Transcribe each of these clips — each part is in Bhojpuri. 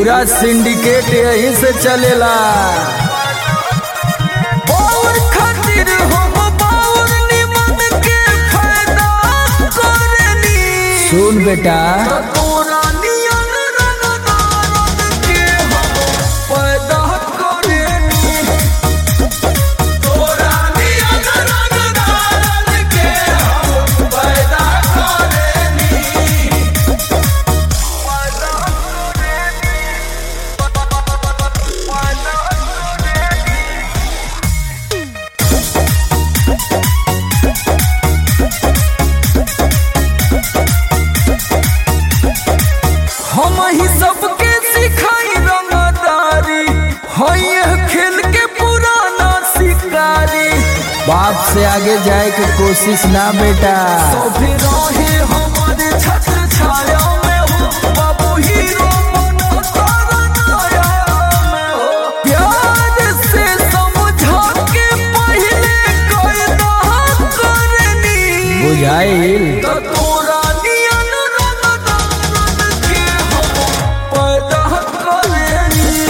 पूरा सिंडिकेट यहीं से चलेला और खातिर हम बाउर निमन के फायदा करनी सुन बेटा तोरा नियन रंगदारन के हम पैदा करनी तोरा नियन रंगदारन के हम पैदा करनी पैदा करनी पैदा करनी हम ही सबके सिखाई रंगदारी है यह खेल के पुराना शिकारी बाप से आगे जाए के कोशिश ना बेटा सभी रहे हमारे छत्र छाया में हो बाबू हीरो बनो तारा नाया में हो प्यार से समझा के पहले कायदा करनी बुझाइल त तोरा नियन रंगदारन के हम पैदा करनी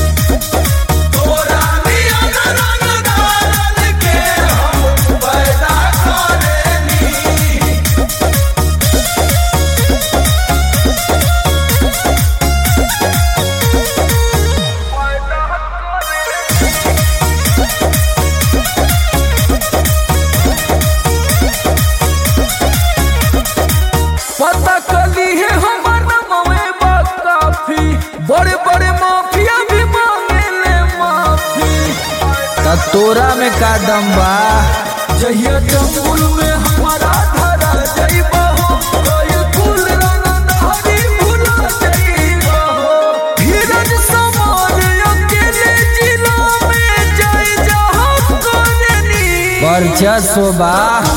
तोरा नियन रंगदारन के हम पैदा करनी पैदा करनी पता कली है हमार नमवे बा काफी बड़े बड़े माफिया भी मांगे ले माफी त तोरा में का दम बा जहिया जंगल में हमारा धरा जाइबा हो कोई कुल रंग धारी भुला जाइबा हो धीरज समान अकेले जिला में जाए जहाँ करनी वर्चस्व बा